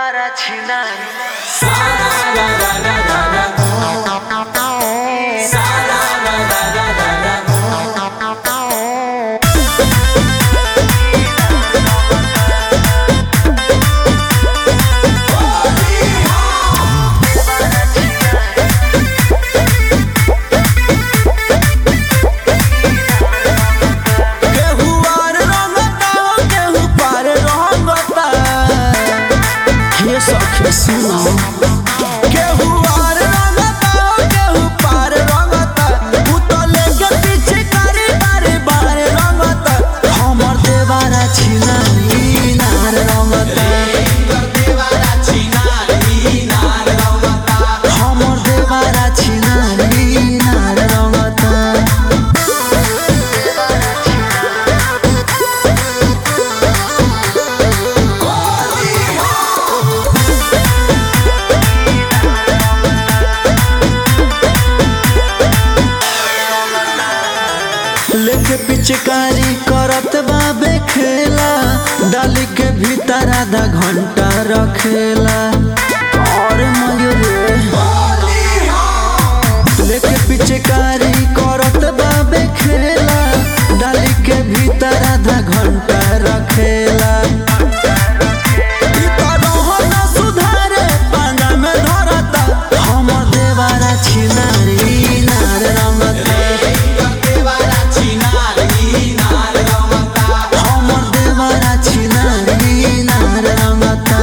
para chinar. केहू आर रंगता केहू पार रंगता हे सखी सुनो केहू आर रंगता केहू पार रंगता उ तो लेके पीछे करे बारे बारे रंगता हमर देवारा छिनारी नार रंगता हमर देवारा छिनारी नार रंगता लेके पिचकारी करत बाबे खेला डाली के भीतर आधा घंटा रखेला और मयूरे लेके पिचकारी करत बाबे खेला डाली के भीतर आधा घंटा रखेला ई तो रोहन सुधारे पाना में धरता हमर देवारा छिनारी नार रंगता हमर देवारा छिनारी नार रंगता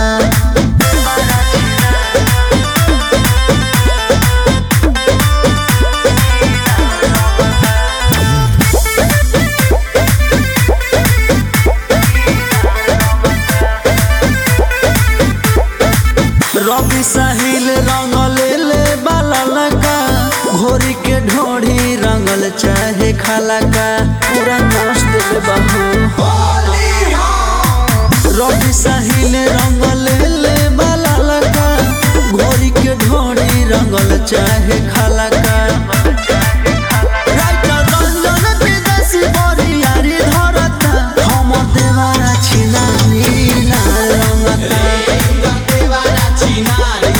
रवि साहिल रंगल ले बाला लगा घोरी के ढोढ़ी रंगल चाहे खाला का पूरा नाच दिल बहू रवि साहिल रंगल ले बाला लगा घोरी के ढोढ़ी रंगल चाहे खाला का राइटर रंजन विदेशी बरियारी धरता हमर देवारा छिनानी लाल रंगता